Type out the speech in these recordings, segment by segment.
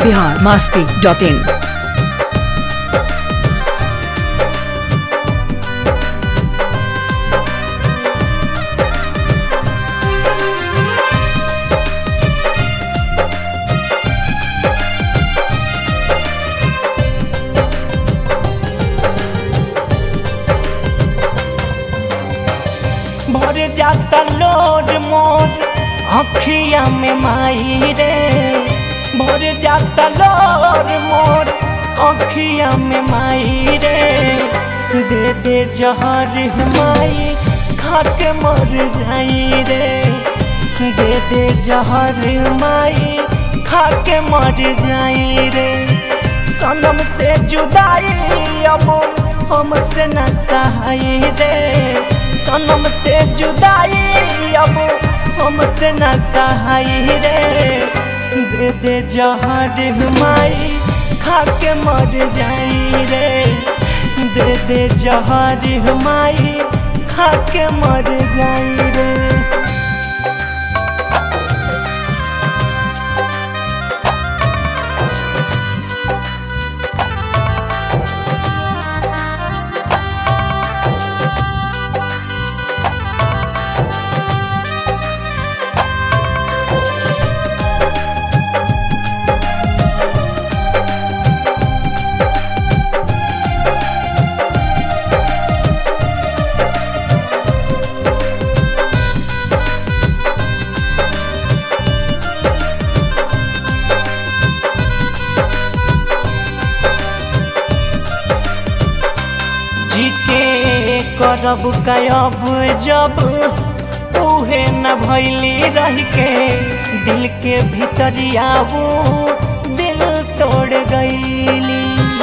Bihar Masti dot in भर जाता load मोर अखिया में माई रे भर जाता लोड मोर अखिया में माई रे दे दे जहर माई खा के मर जाई रे दे दे जहर माई खा के मर जाई रे सनम से जुदाई अब हमसे न सहाई रे सनम से जुदाई अब हमसे न सहाई रे दे दे जहर माई खा के मर जाई रे दे दे जहर माई खा के मर जाई रे जी के करब कयब जब उहे न भैली रह के दिल के भीतरिया वो दिल तोड़ गईली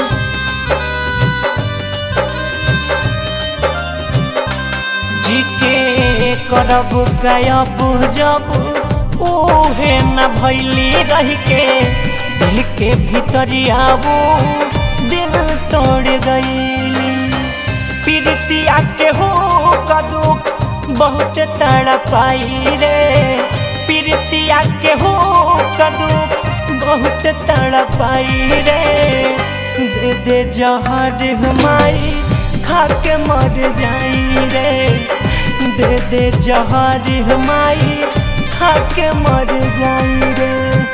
जी के करब कयब जब उहे न भैली रह के दिल के भीतरिया वो दिल तोड़ गईली पीरतिया के हो कदू बहुत तड़पाई रे पीरतिया के हो कदू बहुत तड़पाई रे दे दे जहर माई खा के मर जाई रे दे दे जहर माई खा के मर जाई रे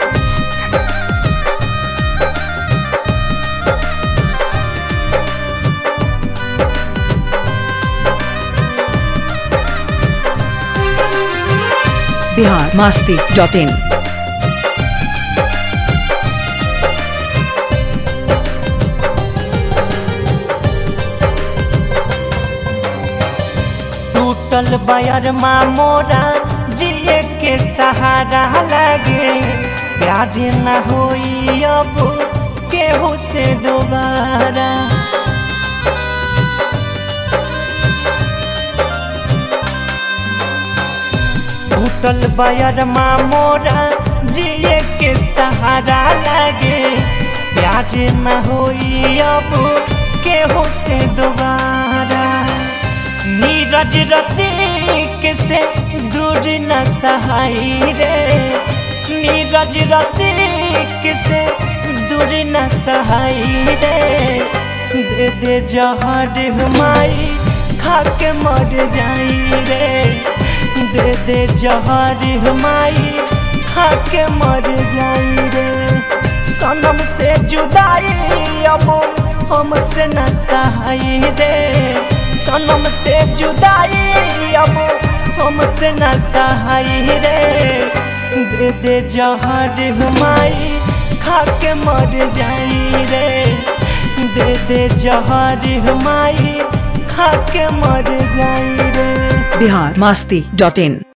बिहार मास्ती डॉट इन टूटल बयर माँ मोरा जिए के सहारा लगे प्यार न होई अब केहू से दोबारा टूटल बयर माँ मोरा जिए के सहारा लगे प्यार न होई अब केहू से दोबारा नीरज रसिक से दूर न सहाई रे नीरज रसिक से दूर न सहाई रे दे दे जहर माई खा के मर जाई रे दे दे जहर माई खा के मर जाई रे सनम से जुदाई अब हमसे न सहाई रे सनम से जुदाई अब हमसे न सहाई रे दे दे जहर माई खा के मर जाई रे दे दे जहर माई खा के मर जाई रे बिहार मास्ती डॉट इन